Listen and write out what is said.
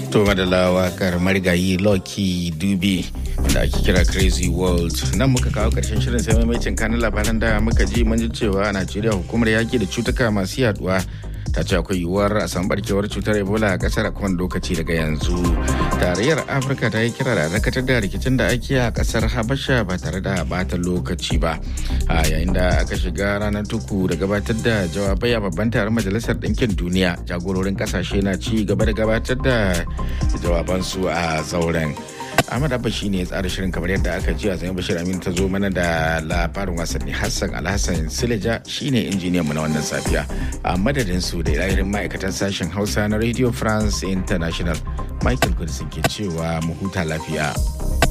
To madalla wakar marigayi Lucky Dube da ake kira Crazy World. Nan muka kawo karshen shirin sai maimacin kanin labaran da muka ji mun ji cewa a Najeriya hukumar yaki da cutuka masu yaduwa ta ce akwai yiwuwar a san barkewar cutar Ebola a kasar a kowane lokaci daga yanzu. Tarayyar Afirka ta yi kira da dakatar da rikicin da ake a kasar Habasha ba tare da bata lokaci ba. A yayin da aka shiga ranar tuku da gabatar da jawabai a babban taron Majalisar Ɗinkin Duniya jagororin kasashe na ci gaba da gabatar da jawabansu a zauren. Ahmad Abba shi ne ya tsara shirin kamar yadda aka ji a zai Bashir Amin ta zo mana da labarin wasanni Hassan Alhassan Sileja shi ne injiniyan mu na wannan safiya. A madadin su da ilahirin ma'aikatan sashen Hausa na Radio France International Michael Kudisin ke cewa mu huta lafiya.